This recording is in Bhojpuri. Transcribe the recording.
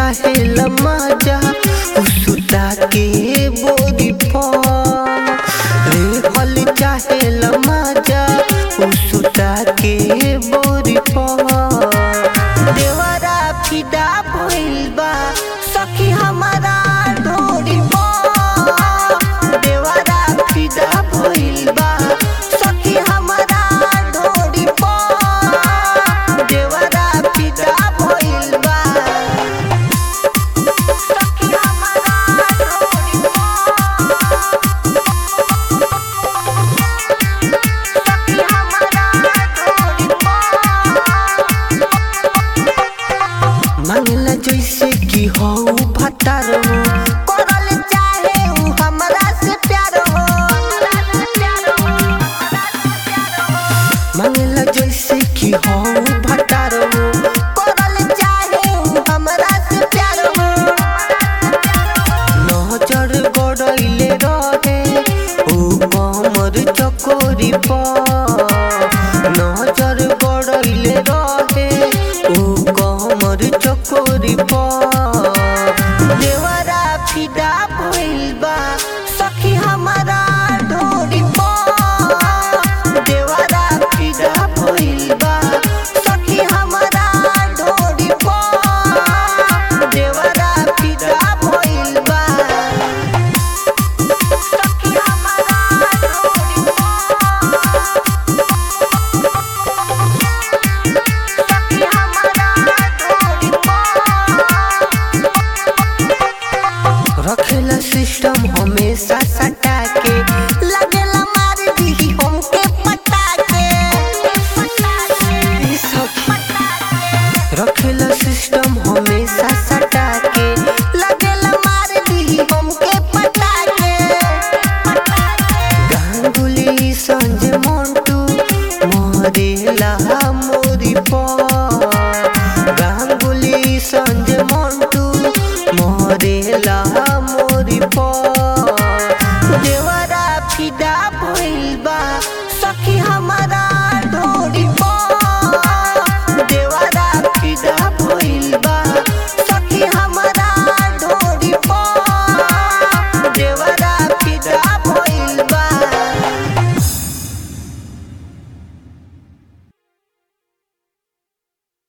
चाहे लमाजा सुता के बोरी पर रे हल चाहे लमाजा सुता के बोरी पर देवरा फिदा भइल बा सखी हमारा ढोरी पर देवरा फिदा भइल बा सखी हमारा ढोरी पर देवरा फिदा भइल बा सखी हमारा ढोरी सखी हमारा ढोरी मांगला जैसे कि हो भतार हो करल चाहे उ हमरा से प्यार हो मांगला जैसे कि हो भतार हो करल चाहे उ हमरा से प्यार हो नजर गड़ैले रहे उ कमर चकोरी पर नजर गड़ैले रहे उ कमर चकोरी पर देवरा फिदा भइल बा सखी हमारा ढोरी पर देवरा फिदा भइल बा सखी हमारा ढोरी पर देवरा फिदा भइल बा सखी हमारा ढोरी सखी हमारा ढोरी रखेला सिस्टम हमेशा सटा के लगेला मार दी हमके पटा के ई सखी रखेला सिस्टम हमेशा